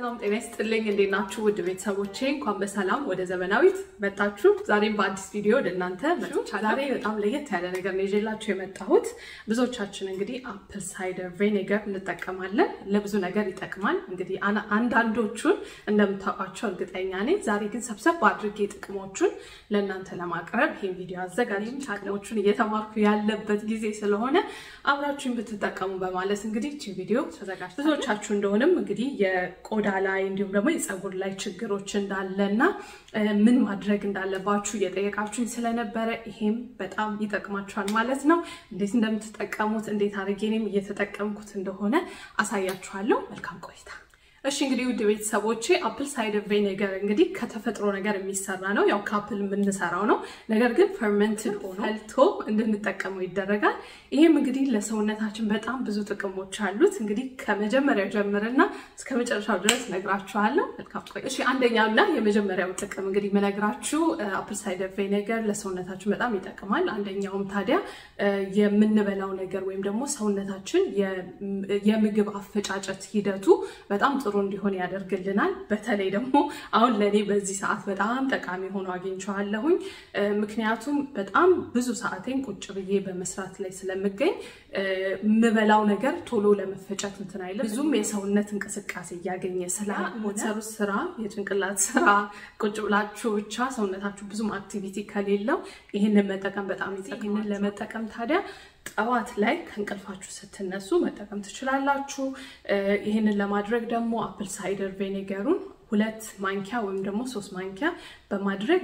ሰላም ጤና ይስጥልኝ። እንዴት ናችሁ ውድ ቤተሰቦቼ? እንኳን በሰላም ወደ ዘመናዊት መጣችሁ። ዛሬም በአዲስ ቪዲዮ ወደ እናንተ መጥቻለሁ። ዛሬ በጣም ለየት ያለ ነገር ነው ይዤላችሁ የመጣሁት። ብዙዎቻችን እንግዲህ አፕል ሳይደር ቬኔገር እንጠቀማለን። ለብዙ ነገር ይጠቅማል። እንግዲህ አና- አንዳንዶቹን እንደምታውቋቸው እርግጠኛ ነኝ። ዛሬ ግን ሰብሰብ አድርጌ ጥቅሞቹን ለእናንተ ለማቅረብ ይህን ቪዲዮ አዘጋጅም ጥቅሞቹን እየተማርኩ ያለበት ጊዜ ስለሆነ አብራችሁን ብትጠቀሙ በማለት እንግዲህ ይህችን ቪዲዮ ተዘጋጅ ብዙዎቻችሁ እንደሆንም እንግዲህ የቆዳ ላይ እንዲሁም ደግሞ የፀጉር ላይ ችግሮች እንዳለና እ፣ ምን ማድረግ እንዳለባችሁ እየጠየቃችሁኝ ስለነበረ ይሄም በጣም ይጠቅማችኋል ማለት ነው። እንዴት እንደምትጠቀሙት እንዴት አድርጌ እኔም እየተጠቀምኩት እንደሆነ አሳያችኋለሁ። መልካም ቆይታ። እሺ እንግዲህ ውድ ቤተሰቦቼ አፕል ሳይደር ቬኔገር እንግዲህ ከተፈጥሮ ነገር የሚሰራ ነው። ያው ከአፕል የምንሰራው ነው። ነገር ግን ፈርመንትድ ሆኖ ፈልቶ እንድንጠቀመው ይደረጋል። ይህም እንግዲህ ለሰውነታችን በጣም ብዙ ጥቅሞች አሉት። እንግዲህ ከመጀመሪያው ጀምርና እስከ መጨረሻው ድረስ ነግራችኋለሁ። መልካም ቆይ። እሺ አንደኛውና የመጀመሪያው ጥቅም እንግዲህ መነግራችሁ አፕል ሳይደር ቬኔገር ለሰውነታችን በጣም ይጠቅማል። አንደኛውም ታዲያ እ፣ የምንበላው ነገር ወይም ደግሞ ሰውነታችን የም- የምግብ አፈጫጨት ሂደቱ በጣም ጥሩ እንዲሆን ያደርግልናል። በተለይ ደግሞ አሁን ለእኔ በዚህ ሰዓት በጣም ጠቃሚ ሆኖ አግኝቼዋለሁኝ። እ፣ ምክንያቱም በጣም ብዙ ሰዓቴን ቁጭ ብዬ በመስራት ላይ ስለምገኝ እ፣ የምበላው ነገር ቶሎ ለመፈጨት እንትን አይልም። ብዙም የሰውነት እንቅስቃሴ እያገኘ ስለምትሰሩት ስራ የጭንቅላት ስራ ቁጭ ብላችሁ ብቻ ሰውነታችሁ ብዙም አክቲቪቲ ከሌለው ይህንን መጠቀም በጣም ይጠቅማል። ይህንን ለመጠቀም ታዲያ ጠዋት ላይ ከእንቅልፋችሁ ስትነሱ መጠቀም ትችላላችሁ። እ፣ ይህንን ለማድረግ ደግሞ አፕል ሳይደር ቬኔገሩን ሁለት ማንኪያ ወይም ደግሞ ሶስት ማንኪያ በማድረግ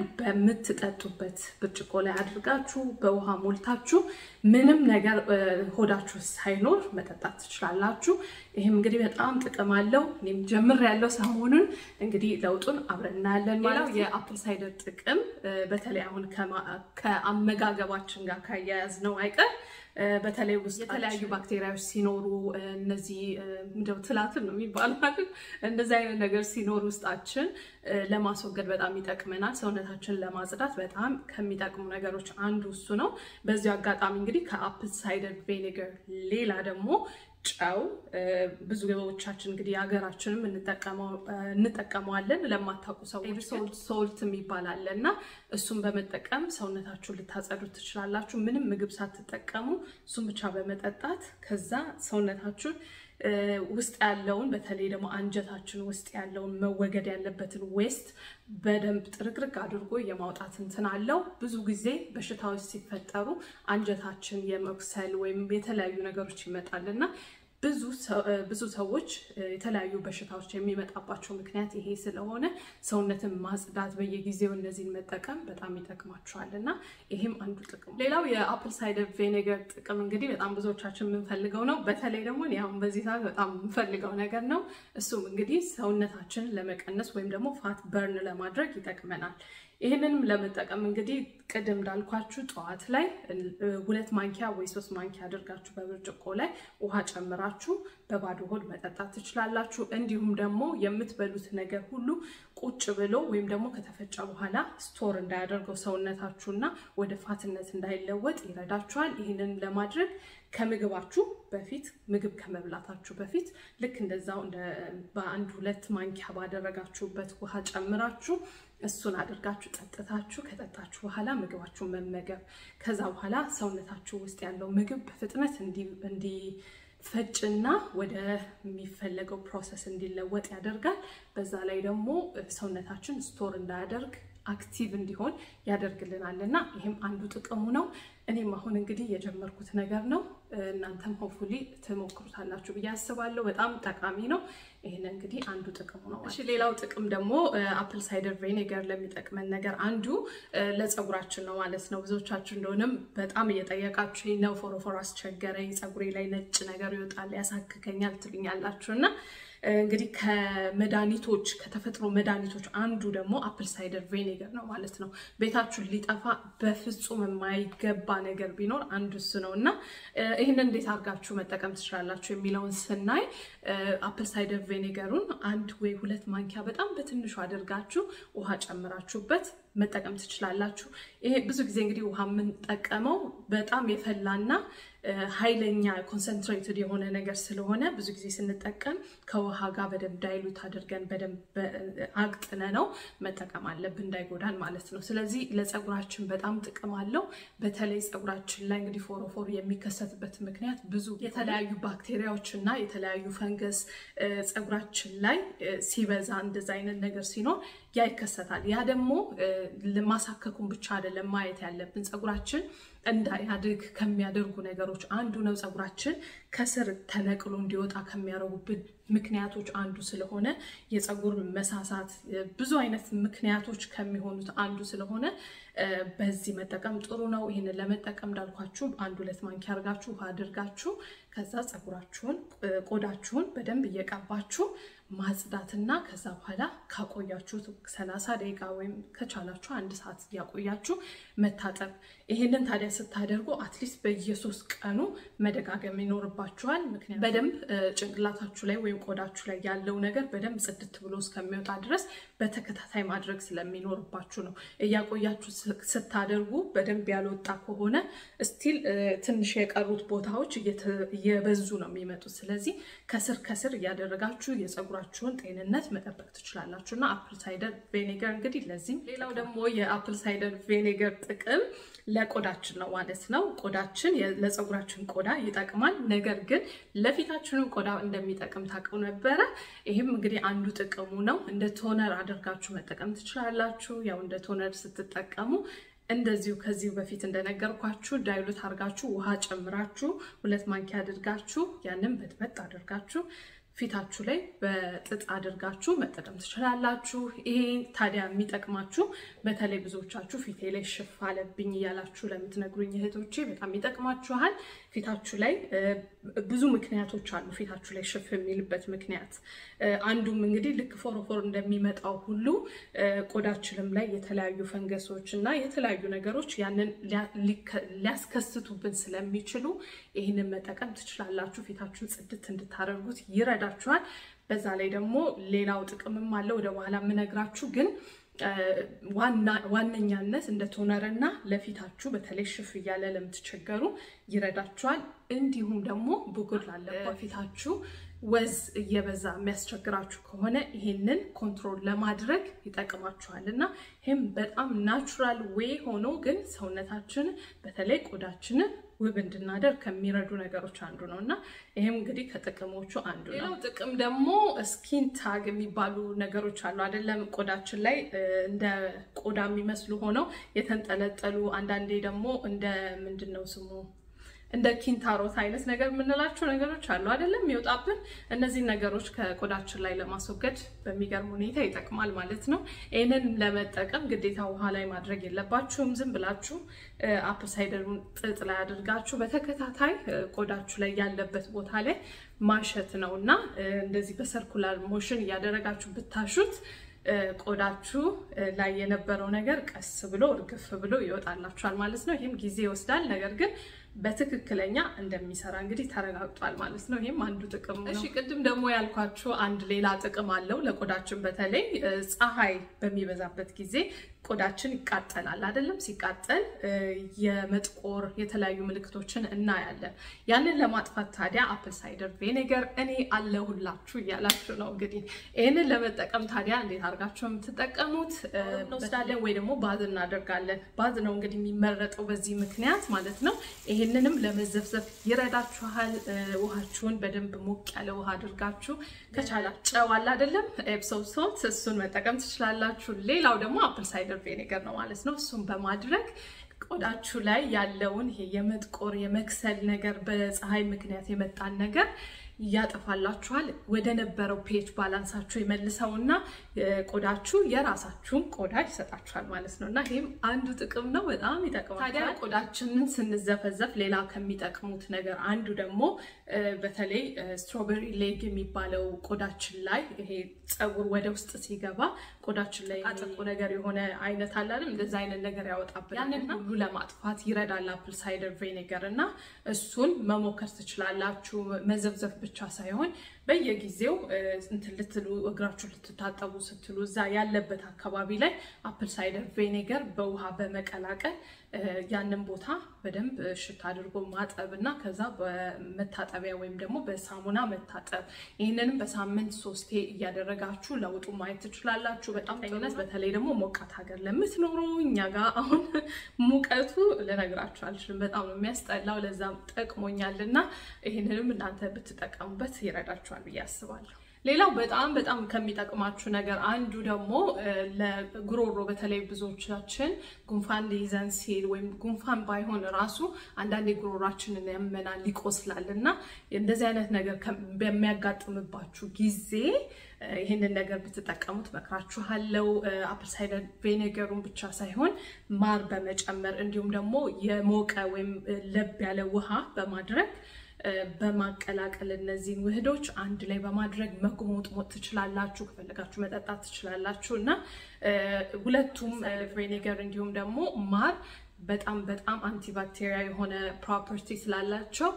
በምትጠጡበት ብርጭቆ ላይ አድርጋችሁ በውሃ ሞልታችሁ ምንም ነገር እ፣ ሆዳችሁ ሳይኖር መጠጣት ትችላላችሁ። ይህም እንግዲህ በጣም ጥቅም አለው። እኔም ጀምር ያለው ሰሞኑን እንግዲህ ለውጡን አብረን እናያለን። ሌላው የአፕል ሳይደር ጥቅም እ፣ በተለይ አሁን ከማ- ከአመጋገባችን ጋር ካያያዝ ነው አይቀር እ፣ በተለይ ውስጥ የተለያዩ ባክቴሪያዎች ሲኖሩ እ፣ እነዚህ እ፣ ምንድነው ትላትል ነው የሚባለው አይደል? እንደዚህ አይነት ነገር ሲኖር ውስጣችን እ፣ ለማስወገድ በጣም ይጠቅመናል። ሰውነታችንን ለማጽዳት በጣም ከሚጠቅሙ ነገሮች አንዱ እሱ ነው። በዚሁ አጋጣሚ እንግዲህ ከአፕል ሳይደር ቬኔገር ሌላ ደግሞ ጨው እ፣ ብዙዎቻችን እንግዲህ የሀገራችንም እንጠቀመው- እ፣ እንጠቀመዋለን። ለማታውቁ ሰዎች ሶልት የሚባል አለ እና እሱን በመጠቀም ሰውነታችሁን ልታጸዱት ትችላላችሁ። ምንም ምግብ ሳትጠቀሙ እሱን ብቻ በመጠጣት ከዛ ሰውነታችሁን እ፣ ውስጥ ያለውን በተለይ ደግሞ አንጀታችን ውስጥ ያለውን መወገድ ያለበትን ዌስት በደንብ ጥርግርግ አድርጎ የማውጣት እንትን አለው። ብዙ ጊዜ በሽታዎች ሲፈጠሩ አንጀታችን የመኩሰል ወይም የተለያዩ ነገሮች ይመጣልና ብዙ ሰው- እ፣ ብዙ ሰዎች እ፣ የተለያዩ በሽታዎች የሚመጣባቸው ምክንያት ይሄ ስለሆነ ሰውነትን ማጽዳት በየጊዜው እነዚህን መጠቀም በጣም ይጠቅማቸዋል እና ይሄም አንዱ ጥቅም። ሌላው የአፕል ሳይደር ቬኔገር ጥቅም እንግዲህ በጣም ብዙዎቻችን የምንፈልገው ነው። በተለይ ደግሞ እኔ አሁን በዚህ ሰዓት በጣም የምንፈልገው ነገር ነው። እሱም እንግዲህ ሰውነታችንን ለመቀነስ ወይም ደግሞ ፋት በርን ለማድረግ ይጠቅመናል። ይህንንም ለመጠቀም እንግዲህ ቅድም እንዳልኳችሁ ጠዋት ላይ እ፣ ሁለት ማንኪያ ወይ ሶስት ማንኪያ አድርጋችሁ በብርጭቆ ላይ ውሃ ጨምራችሁ በባዶ ሆድ መጠጣት ትችላላችሁ። እንዲሁም ደግሞ የምትበሉት ነገር ሁሉ ቁጭ ብሎ ወይም ደግሞ ከተፈጨ በኋላ ስቶር እንዳያደርገው ሰውነታችሁና ወደ ፋትነት እንዳይለወጥ ይረዳችኋል። ይህንን ለማድረግ ከምግባችሁ በፊት ምግብ ከመብላታችሁ በፊት ልክ እንደዛው እንደ በአንድ ሁለት ማንኪያ ባደረጋችሁበት ውሃ ጨምራችሁ እሱን አድርጋችሁ ጠጥታችሁ ከጠጣችሁ በኋላ ምግባችሁን መመገብ ከዛ በኋላ ሰውነታችሁ ውስጥ ያለው ምግብ በፍጥነት እንዲ- እንዲፈጭና ወደ የሚፈለገው ፕሮሰስ እንዲለወጥ ያደርጋል። በዛ ላይ ደግሞ ሰውነታችን ስቶር እንዳያደርግ አክቲቭ እንዲሆን ያደርግልናል እና ይህም አንዱ ጥቅሙ ነው። እኔም አሁን እንግዲህ የጀመርኩት ነገር ነው። እናንተም ሆፉሊ ትሞክሩታላችሁ ብዬ አስባለሁ። በጣም ጠቃሚ ነው። ይህን እንግዲህ አንዱ ጥቅሙ ነው። እሺ ሌላው ጥቅም ደግሞ አፕል ሳይደር ቬኔገር ለሚጠቅመን ነገር አንዱ እ፣ ለፀጉራችን ነው ማለት ነው። ብዙዎቻችሁ እንደሆነም በጣም እየጠየቃችሁ ነው። ፎሮፎር አስቸገረኝ፣ ፀጉሬ ላይ ነጭ ነገር ይወጣል፣ ያሳክከኛል ትሉኛላችሁ እና እንግዲህ ከመድኃኒቶች ከተፈጥሮ መድኃኒቶች አንዱ ደግሞ አፕል ሳይደር ቬኔገር ነው ማለት ነው። ቤታችሁን ሊጠፋ በፍጹም የማይገባ ነገር ቢኖር አንዱ እሱ ነው እና እ፣ ይህንን እንዴት አድርጋችሁ መጠቀም ትችላላችሁ የሚለውን ስናይ አፕል ሳይደር ቬኔገሩን አንድ ወይ ሁለት ማንኪያ በጣም በትንሹ አድርጋችሁ ውሃ ጨምራችሁበት መጠቀም ትችላላችሁ። ይሄ ብዙ ጊዜ እንግዲህ ውሃ የምንጠቀመው በጣም የፈላና ኃይለኛ ኮንሰንትሬትድ የሆነ ነገር ስለሆነ ብዙ ጊዜ ስንጠቀም ከውሃ ጋር በደንብ ዳይሉት አድርገን በደንብ አቅጥነ ነው መጠቀም አለብን እንዳይጎዳን ማለት ነው። ስለዚህ ለፀጉራችን በጣም ጥቅም አለው። በተለይ ፀጉራችን ላይ እንግዲህ ፎሮፎር የሚከሰትበት ምክንያት ብዙ የተለያዩ ባክቴሪያዎች እና የተለያዩ ፈንገስ ፀጉራችን ላይ ሲበዛ እንደዛ አይነት ነገር ሲኖር ያ ይከሰታል። ያ ደግሞ ማሳከኩን ብቻ አይደለም ማየት ያለብን ፀጉራችን እንዳያድግ ከሚያደርጉ ነገሮች አንዱ ነው። ፀጉራችን ከስር ተነቅሎ እንዲወጣ ከሚያደርጉብን ምክንያቶች አንዱ ስለሆነ የፀጉር መሳሳት ብዙ አይነት ምክንያቶች ከሚሆኑት አንዱ ስለሆነ በዚህ መጠቀም ጥሩ ነው። ይህንን ለመጠቀም እንዳልኳችሁ አንድ ሁለት ማንኪያ አድርጋችሁ ውሃ አድርጋችሁ ከዛ ፀጉራችሁን ቆዳችሁን በደንብ እየቀባችሁ ማጽዳትና ከዛ በኋላ ካቆያችሁት ሰላሳ ደቂቃ ወይም ከቻላችሁ አንድ ሰዓት እያቆያችሁ መታጠብ። ይህንን ታዲያ ስታደርጉ አትሊስት በየሶስት ቀኑ መደጋገም ይኖርባችኋል። ምክንያቱም በደንብ ጭንቅላታችሁ ላይ ወይም ቆዳችሁ ላይ ያለው ነገር በደንብ ጽድት ብሎ እስከሚወጣ ድረስ በተከታታይ ማድረግ ስለሚኖርባችሁ ነው። እያቆያችሁ ስታደርጉ በደንብ ያልወጣ ከሆነ ስቲል ትንሽ የቀሩት ቦታዎች እየበዙ ነው የሚመጡት። ስለዚህ ከስር ከስር እያደረጋችሁ የፀጉራችሁን ጤንነት መጠበቅ ትችላላችሁ እና አፕል ሳይደር ቬኔገር እንግዲህ ለዚህም ሌላው ደግሞ የአፕል ሳይደር ቬኔገር ጥቅም ለቆዳችን ነው ማለት ነው። ቆዳችን ለፀጉራችን ቆዳ ይጠቅማል። ነገር ግን ለፊታችንም ቆዳ እንደሚጠቅም ታውቀው ነበረ። ይህም እንግዲህ አንዱ ጥቅሙ ነው። እንደ ቶነር አድርጋችሁ መጠቀም ትችላላችሁ። ያው እንደ ቶነር ስትጠቀሙ እንደዚሁ ከዚሁ በፊት እንደነገርኳችሁ ዳይሉት አድርጋችሁ ውሃ ጨምራችሁ ሁለት ማንኪያ አድርጋችሁ ያንን በጥበጥ አድርጋችሁ ፊታችሁ ላይ በጥጥ አድርጋችሁ መጠቀም ትችላላችሁ። ይሄ ታዲያ የሚጠቅማችሁ በተለይ ብዙዎቻችሁ ፊቴ ላይ ሽፍ አለብኝ እያላችሁ ለምትነግሩኝ እህቶቼ በጣም ይጠቅማችኋል። ፊታችሁ ላይ ብዙ ምክንያቶች አሉ። ፊታችሁ ላይ ሽፍ የሚልበት ምክንያት አንዱም እንግዲህ ልክ ፎሮፎር እንደሚመጣው ሁሉ ቆዳችንም ላይ የተለያዩ ፈንገሶች እና የተለያዩ ነገሮች ያንን ሊያስከስቱብን ስለሚችሉ ይህንን መጠቀም ትችላላችሁ። ፊታችሁን ጽድት እንድታደርጉት ይረዳችኋል። በዛ ላይ ደግሞ ሌላው ጥቅምም አለ ወደ በኋላ የምነግራችሁ ግን ዋነኛነት እንደ ቶነርና ለፊታችሁ በተለይ ሽፍ እያለ ለምትቸገሩ ይረዳችኋል። እንዲሁም ደግሞ ብጉር ላለበት ፊታችሁ ወዝ እየበዛ የሚያስቸግራችሁ ከሆነ ይሄንን ኮንትሮል ለማድረግ ይጠቅማችኋል እና ይህም በጣም ናቹራል ዌይ ሆኖ ግን ሰውነታችን በተለይ ቆዳችንን ውብ እንድናደርግ ከሚረዱ ነገሮች አንዱ ነው እና ይህም እንግዲህ ከጥቅሞቹ አንዱ ነው። ሌላው ጥቅም ደግሞ ስኪን ታግ የሚባሉ ነገሮች አሉ አይደለም? ቆዳችን ላይ እንደ ቆዳ የሚመስሉ ሆነው የተንጠለጠሉ አንዳንዴ ደግሞ እንደ ምንድን ነው ስሙ እንደ ኪንታሮት አይነት ነገር የምንላቸው ነገሮች አሉ አይደለም? የሚወጣብን እነዚህን ነገሮች ከቆዳችን ላይ ለማስወገድ በሚገርም ሁኔታ ይጠቅማል ማለት ነው። ይህንን ለመጠቀም ግዴታ ውሃ ላይ ማድረግ የለባችሁም። ዝም ብላችሁ አፕል ሳይደሩን ጥጥ ላይ አድርጋችሁ በተከታታይ ቆዳችሁ ላይ ያለበት ቦታ ላይ ማሸት ነው እና እንደዚህ በሰርኩላር ሞሽን እያደረጋችሁ ብታሹት ቆዳችሁ ላይ የነበረው ነገር ቀስ ብሎ እርግፍ ብሎ ይወጣላችኋል ማለት ነው። ይህም ጊዜ ይወስዳል፣ ነገር ግን በትክክለኛ እንደሚሰራ እንግዲህ ተረጋግጧል ማለት ነው። ይህም አንዱ ጥቅም ነው። እሺ ቅድም ደግሞ ያልኳችሁ አንድ ሌላ ጥቅም አለው ለቆዳችን። በተለይ ፀሐይ በሚበዛበት ጊዜ ቆዳችን ይቃጠላል አይደለም? ሲቃጠል የመጥቆር የተለያዩ ምልክቶችን እናያለን። ያንን ለማጥፋት ታዲያ አፕል ሳይደር ቬኔገር እኔ አለሁላችሁ እያላችሁ ነው። እንግዲህ ይህንን ለመጠቀም ታዲያ እንዴት አድርጋችሁ የምትጠቀሙት እንወስዳለን ወይ ደግሞ ባዝ እናደርጋለን። ባዝ ነው እንግዲህ የሚመረጠው በዚህ ምክንያት ማለት ነው። ይህንንም ለመዘፍዘፍ ይረዳችኋል። ውሃችሁን በደንብ ሞቅ ያለ ውሃ አድርጋችሁ ከቻላ ጨው አለ አይደለም ኤፕሶም ሶልት እሱን መጠቀም ትችላላችሁ። ሌላው ደግሞ አፕል ሳይደር ቬኔገር ነው ማለት ነው። እሱን በማድረግ ቆዳችሁ ላይ ያለውን ይሄ የመጥቆር የመክሰል ነገር በፀሐይ ምክንያት የመጣን ነገር ያጠፋላችኋል። ወደ ነበረው ፔጅ ባላንሳችሁ የመልሰውና ቆዳችሁ የራሳችሁን ቆዳ ይሰጣችኋል ማለት ነው እና ይህም አንዱ ጥቅም ነው። በጣም ይጠቅማል። ታዲያ ቆዳችንን ስንዘፈዘፍ ሌላ ከሚጠቅሙት ነገር አንዱ ደግሞ በተለይ ስትሮበሪ ሌግ የሚባለው ቆዳችን ላይ ይሄ ፀጉር ወደ ውስጥ ሲገባ ቆዳችን ላይ አጠቁ ነገር የሆነ አይነት አላለም እንደዚ አይነት ነገር ያወጣብን ያንን ሁሉ ለማጥፋት ይረዳል አፕል ሳይደር ቬኔገር እና እሱን መሞከር ትችላላችሁ። መዘፍዘፍ ብቻ ሳይሆን በየጊዜው እንትን ልትሉ እግራችሁ ልትታጠቡ ስትሉ እዛ ያለበት አካባቢ ላይ አፕል ሳይደር ቬኔገር በውሃ በመቀላቀል ያንን ቦታ በደንብ እሽት አድርጎ ማጠብ እና ከዛ በመታጠቢያ ወይም ደግሞ በሳሙና መታጠብ። ይህንንም በሳምንት ሶስቴ እያደረጋችሁ ለውጡ ማየት ትችላላችሁ። በጣም ነት በተለይ ደግሞ ሞቃት ሀገር ለምትኖሩ እኛ ጋር አሁን ሙቀቱ ልነግራችሁ አልችልም። በጣም ነው የሚያስጠላው። ለዛም ጠቅሞኛል እና ይህንንም እናንተ ብትጠቀሙበት ይረዳችኋል ብዬ አስባለሁ። ሌላው በጣም በጣም ከሚጠቅማችሁ ነገር አንዱ ደግሞ ለጉሮሮ በተለይ ብዙዎቻችን ጉንፋን ሊይዘን ሲል ወይም ጉንፋን ባይሆን ራሱ አንዳንዴ ጉሮሯችንን ያመናል፣ ይቆስላል እና እንደዚህ አይነት ነገር በሚያጋጥምባችሁ ጊዜ ይህንን ነገር ብትጠቀሙት መክራችኋለው። አፕል ሳይደር ቬኔገሩን ብቻ ሳይሆን ማር በመጨመር እንዲሁም ደግሞ የሞቀ ወይም ለብ ያለ ውሃ በማድረግ በማቀላቀል እነዚህን ውህዶች አንድ ላይ በማድረግ መጉሞጥሞጥ ትችላላችሁ። ከፈለጋችሁ መጠጣት ትችላላችሁ እና ሁለቱም ቬኔገር እንዲሁም ደግሞ ማር በጣም በጣም አንቲባክቴሪያ የሆነ ፕሮፐርቲ ስላላቸው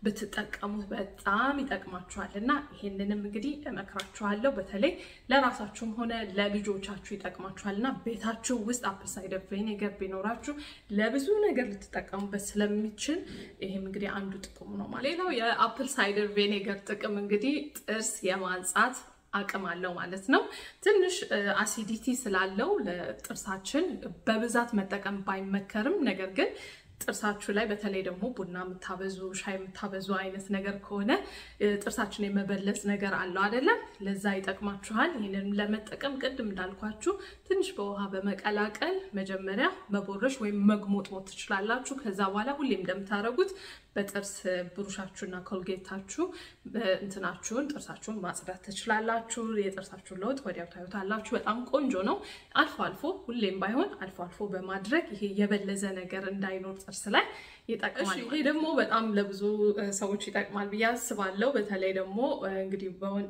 ብትጠቀሙት በጣም ይጠቅማችኋል እና ይሄንንም እንግዲህ እመክራችኋለሁ። በተለይ ለራሳችሁም ሆነ ለልጆቻችሁ ይጠቅማችኋል እና ቤታችሁ ውስጥ አፕል ሳይደር ቬኔገር ቢኖራችሁ ለብዙ ነገር ልትጠቀሙበት ስለሚችል ይሄም እንግዲህ አንዱ ጥቅሙ ነው ማለት። ሌላው የአፕል ሳይደር ቬኔገር ጥቅም እንግዲህ ጥርስ የማንጻት አቅም አለው ማለት ነው። ትንሽ አሲዲቲ ስላለው ለጥርሳችን በብዛት መጠቀም ባይመከርም ነገር ግን ጥርሳችሁ ላይ በተለይ ደግሞ ቡና የምታበዙ ሻይ የምታበዙ አይነት ነገር ከሆነ ጥርሳችን የመበለጽ ነገር አለው አይደለም? ለዛ ይጠቅማችኋል። ይህንን ለመጠቀም ቅድም እንዳልኳችሁ ትንሽ በውሃ በመቀላቀል መጀመሪያ መቦረሽ ወይም መግሞጥሞጥ ትችላላችሁ። ከዛ በኋላ ሁሌም እንደምታደርጉት በጥርስ ብሩሻችሁና ኮልጌታችሁ እንትናችሁን ጥርሳችሁን ማጽዳት ትችላላችሁ። የጥርሳችሁን ለውጥ ወዲያው ታዩታላችሁ። በጣም ቆንጆ ነው። አልፎ አልፎ ሁሌም ባይሆን አልፎ አልፎ በማድረግ ይሄ የበለዘ ነገር እንዳይኖር ጥርስ ላይ ይጠቅማል። ይሄ ደግሞ በጣም ለብዙ ሰዎች ይጠቅማል ብዬ አስባለሁ። በተለይ ደግሞ እንግዲህ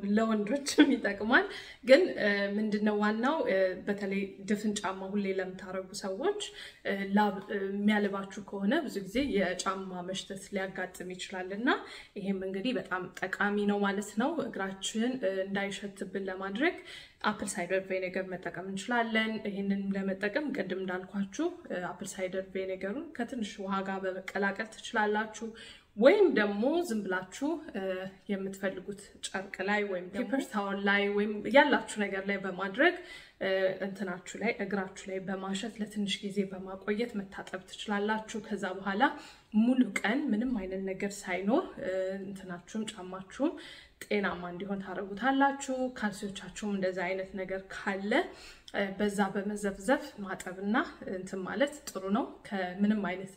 ለወንዶችም ይጠቅማል። ግን ምንድነው ዋናው በተለይ ድፍን ጫማ ሁሌ ለምታደርጉ ሰዎች ላብ የሚያልባችሁ ከሆነ ብዙ ጊዜ የጫማ መሽተት ሊያጋጥም ይችላል እና ይሄም እንግዲህ በጣም ጠቃሚ ነው ማለት ነው። እግራችን እንዳይሸትብን ለማድረግ አፕል ሳይደር ቬኔገር መጠቀም እንችላለን። ይህንን ለመጠቀም ቅድም እንዳልኳችሁ አፕል ሳይደር ቬኔገሩን ከትንሽ ውሃ ጋር በመቀላቀል ትችላላችሁ። ወይም ደግሞ ዝም ብላችሁ የምትፈልጉት ጨርቅ ላይ ወይም ፔፐር ታወል ላይ ወይም ያላችሁ ነገር ላይ በማድረግ እንትናችሁ ላይ እግራችሁ ላይ በማሸት ለትንሽ ጊዜ በማቆየት መታጠብ ትችላላችሁ። ከዛ በኋላ ሙሉ ቀን ምንም አይነት ነገር ሳይኖር እንትናችሁም ጫማችሁም ጤናማ እንዲሆን ታደርጉታላችሁ። ካልሲዎቻችሁም እንደዚ አይነት ነገር ካለ በዛ በመዘፍዘፍ ማጠብና እንትን ማለት ጥሩ ነው። ከምንም አይነት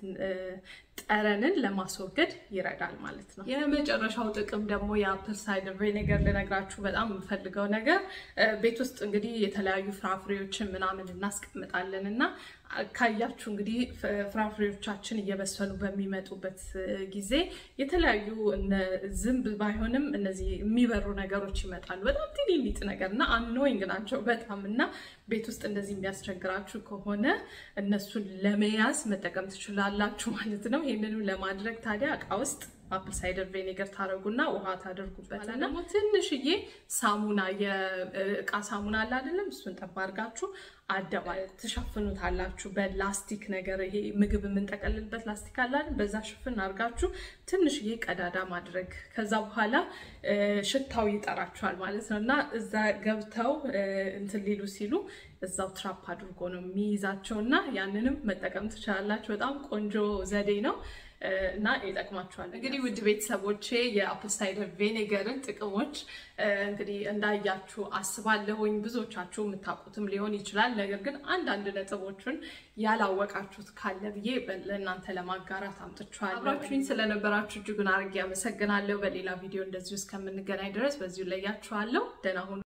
ጠረንን ለማስወገድ ይረዳል ማለት ነው። የመጨረሻው ጥቅም ደግሞ የአፕል ሳይደር ቬኔገር ልነግራችሁ በጣም የምፈልገው ነገር ቤት ውስጥ እንግዲህ የተለያዩ ፍራፍሬዎችን ምናምን እናስቀምጣለን እና ካያችሁ እንግዲህ ፍራፍሬዎቻችን እየበሰሉ በሚመጡበት ጊዜ የተለያዩ ዝንብ ባይሆንም እነዚህ የሚበሩ ነገሮች ይመጣሉ። በጣም ትንንጥ ነገር እና አኖይንግ ናቸው በጣም እና ቤት ውስጥ እንደዚህ የሚያስቸግራችሁ ከሆነ እነሱን ለመያዝ መጠቀም ትችላላችሁ ማለት ነው። ይህንንም ለማድረግ ታዲያ እቃ ውስጥ አፕል ሳይደር ቬኔገር ታደረጉና ውሃ ታደርጉበትና ደግሞ ትንሽዬ ሳሙና የእቃ ሳሙና አለ አይደለም፣ እሱን ጠባ አድርጋችሁ አደባል ትሸፍኑታላችሁ በላስቲክ ነገር ይሄ ምግብ የምንጠቀልልበት ላስቲክ አለ አይደል፣ በዛ ሽፍን አድርጋችሁ ትንሽዬ ቀዳዳ ማድረግ ከዛ በኋላ ሽታው ይጠራችኋል ማለት ነው እና እዛ ገብተው እንትን ሊሉ ሲሉ እዛው ትራፕ አድርጎ ነው የሚይዛቸው እና ያንንም መጠቀም ትችላላችሁ። በጣም ቆንጆ ዘዴ ነው። እና ይጠቅማችኋል። እንግዲህ ውድ ቤተሰቦቼ የአፕል ሳይደር ቬኔገርን ጥቅሞች እንግዲህ እንዳያችሁ አስባለሁኝ። ብዙዎቻችሁ የምታውቁትም ሊሆን ይችላል። ነገር ግን አንዳንድ ነጥቦችን ያላወቃችሁት ካለ ብዬ ለእናንተ ለማጋራት አምጥቼዋለሁ። አብራችሁኝ ስለነበራችሁ እጅጉን አድርጌ አመሰግናለሁ። በሌላ ቪዲዮ እንደዚሁ እስከምንገናኝ ድረስ በዚሁ ለያችኋለሁ። ደህና ሁኑ።